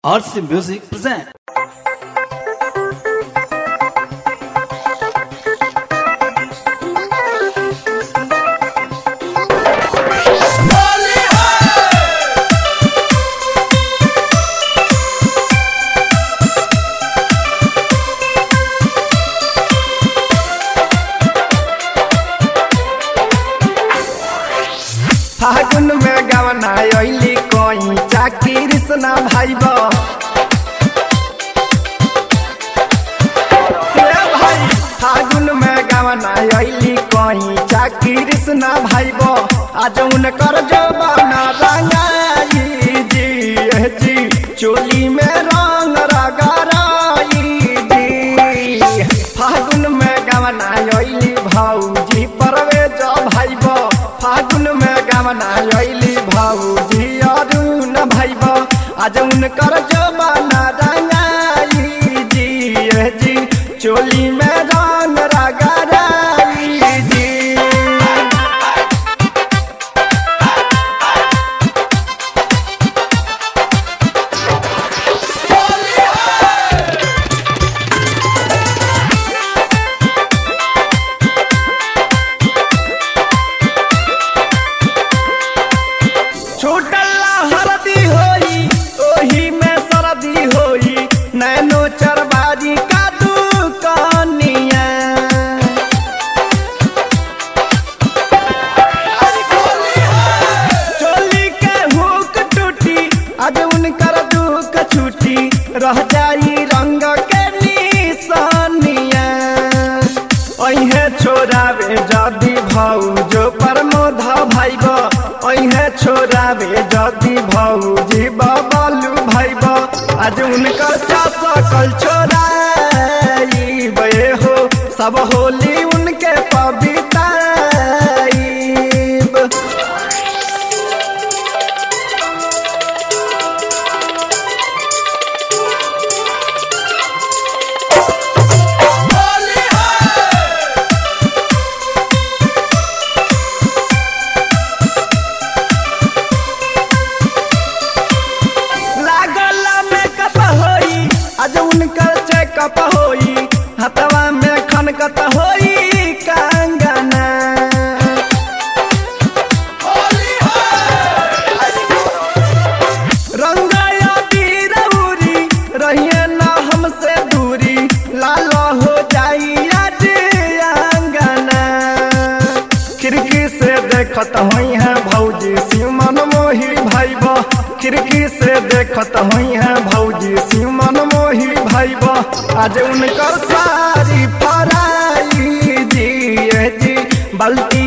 RC Music present. फागुन में गवना अइली कोई चाकी कृष्णा भाई बा हे भाई फागुन में गवना अइली कोई चाकी कृष्णा भाई बा आज उनकर जवाना रंगाई जी ए जी चोली में रंग रगराई जी फागुन में गवना अइली भौजी परवे जा भाई बा फागुन में गवना अइली भौजी अरुण भाई बा आज उनकर जमाना रंगाई जी ए जी चोली में रंग रगराई जी छूटल्ला हरदी होई ओही में सरदी होई नैनो चरबारी का दुकानिया चोली के हुक टूटी आज उनकर दुख छूटी रह जाई रंग के निशानिया अहे छोरावे जदी भौजो प्रमोद भाइब अहे छोरावे जदी भौजी बबलू भाइब आज उनकर सकल छोराई बे हो सब होली उनके पविताई लागल मेकअप होई आज उनकर चेकअप होई हथवा में खनकत होई कंगना रंगाया बीरौरी रहिए ना हमसे दूरी लाल हो जाई आज अंगना खिड़की से देखत हुई है भौजी सिमन मोही भाई बा खिड़की से देखत हुई है भौजी सिमन मोही भाई बा आज उनकर सारी फराई जी ए जी बल्टी